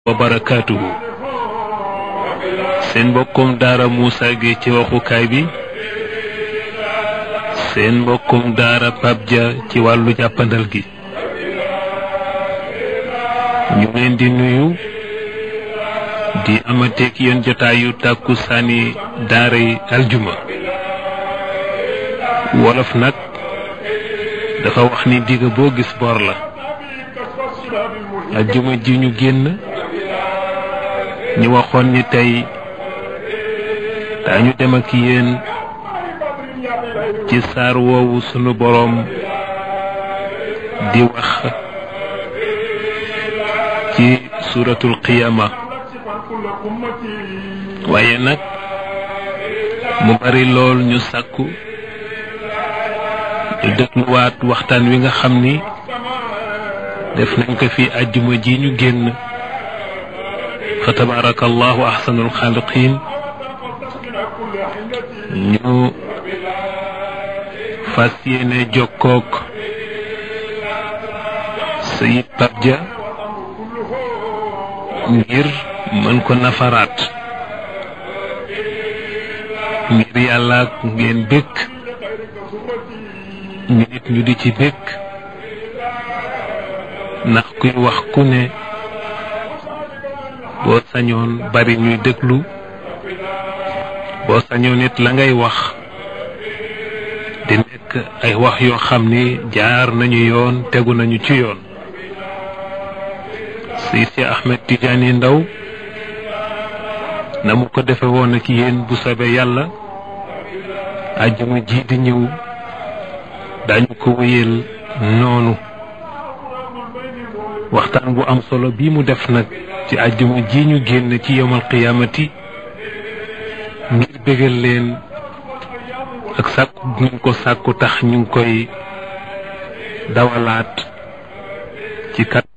wa barakaatuhu seen mbokkum daara Moussa Gueye ci waxukaay bi seen mbokkum daara Pape Dia ci wàllu jàppandal gi ñu leen di nuyu di amateek yéen jotaayu tàkku saani daara yi aljuma wolof nag dafa wax ni digg boo gis bor la aljuma ji ñu génn ñu waxoon ni tey daañu dem ak yéen ci saar woowu sunu boroom di wax ci suuratul qiyaama waaye nag mu bari lool ñu sàkku ñu dégluwaat waxtaan wi nga xam ni def nañ ko fi àjjuma ji ñu génn fa tabaraka allahu ahsanul xaaliqin ñu fas yéene jokkook sayid Pape Dia ngir mën ko nafaraat ngir yàlla ak ngeen bëgg ñu nit ñu di ci bëgg ndax kuy wax ku ne boo sañoon bari ñuy déglu boo sañoon nit la ngay wax di nekk ay wax yoo xam ni jaar nañu yoon tegu nañu ci yoon si si Ahmed Tidiane Ndaw na mu ko defe woon ak yéen bu soobee yàlla àjjuma ji di ñëw dañu ko wéyal noonu waxtaan bu am solo bii mu def nag ci àjjuma ji ñu génn ci yowmal qiyaamati ngir bégal leen ak sàkku ñu ko sàkku tax ñu ngi koy dawalaat ci kat